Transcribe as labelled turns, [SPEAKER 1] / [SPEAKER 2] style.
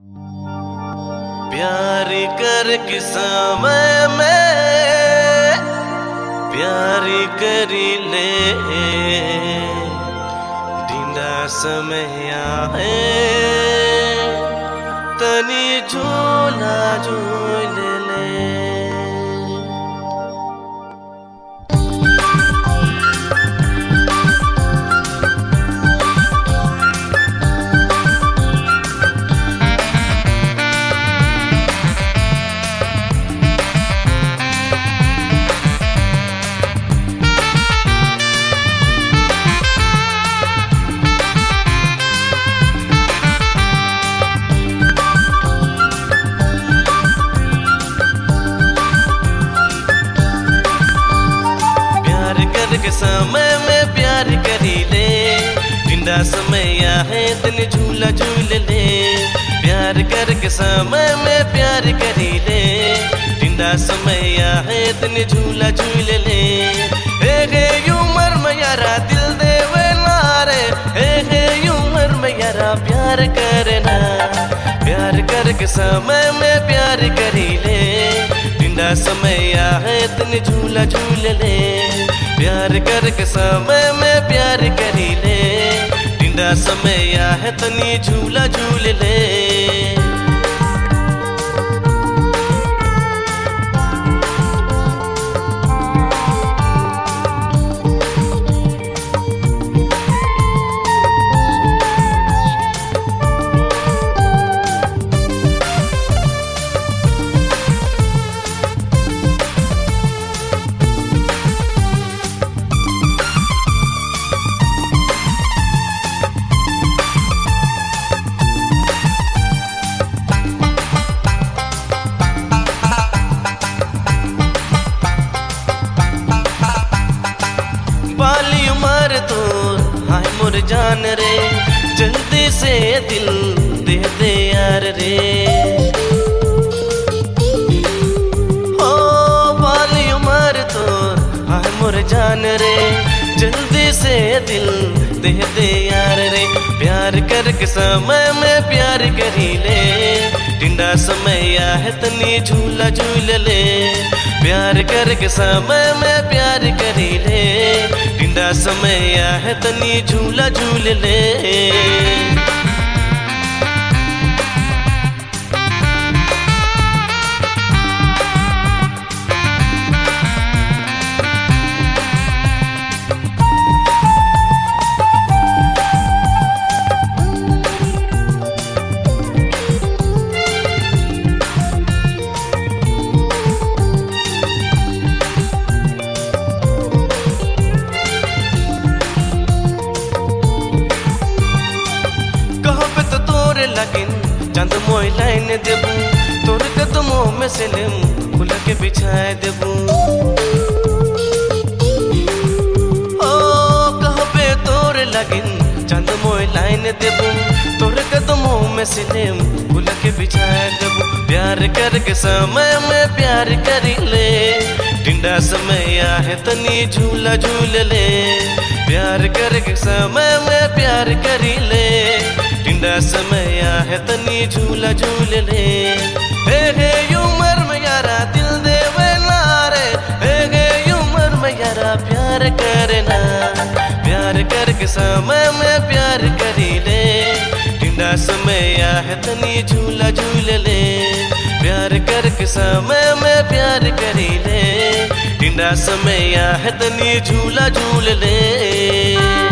[SPEAKER 1] प्यार कर के समय में प्यार करी ले ढींडा समय है तनी झूला झूल ले प्यार करके समय में प्यार करी ले जिंदा समय है तन झूला झूल ले प्यार करके समय में प्यार करी ले जिंदा समय है तन झूला झूल ले हे हे उमर में यारा दिल देवे नारे हे हे उमर में यारा प्यार करना प्यार करके समय में प्यार करी ले जिंदा समय है तन झूला झूल ले प्यार करके समय में प्यार करी ले जिंदा समय है तनी झूला झूल ले बाली उमर तो हाय मोर जान रे जल्दी से दिल दे दे यार रे ओ बाली उमर तो हाय मोर जान रे जल्दी से दिल दे दे यार रे प्यार करके समय में प्यार करी ले टिंडा समय है तनी झूला झूल ले प्यार करके समय में प्यार करी ले टिंडा समय है तनी झूला झूल ले कहबे तो तोरे लगिन चंद मोई लाइन देबू तोर कदमों में से लेम फूल के बिछाए देबू ओ कहबे तोरे लगिन चंद मोई लाइन देबू तोर कदमों में से लेम फूल के बिछाए देबू प्यार करके समय में प्यार करी ले टिंडा समय है तनी झूला झूल ले प्यार करके समय में प्यार करी ले टिंडा समय है तनी झूला झूल ले हे हे उमर में यारा दिल देवे नारे हे हे उमर में यारा प्यार करना प्यार करके समय में प्यार करी ले टिंडा समय है तनी झूला झूल ले प्यार करके समय में प्यार करी ले टिंडा समय है तनी झूला झूल ले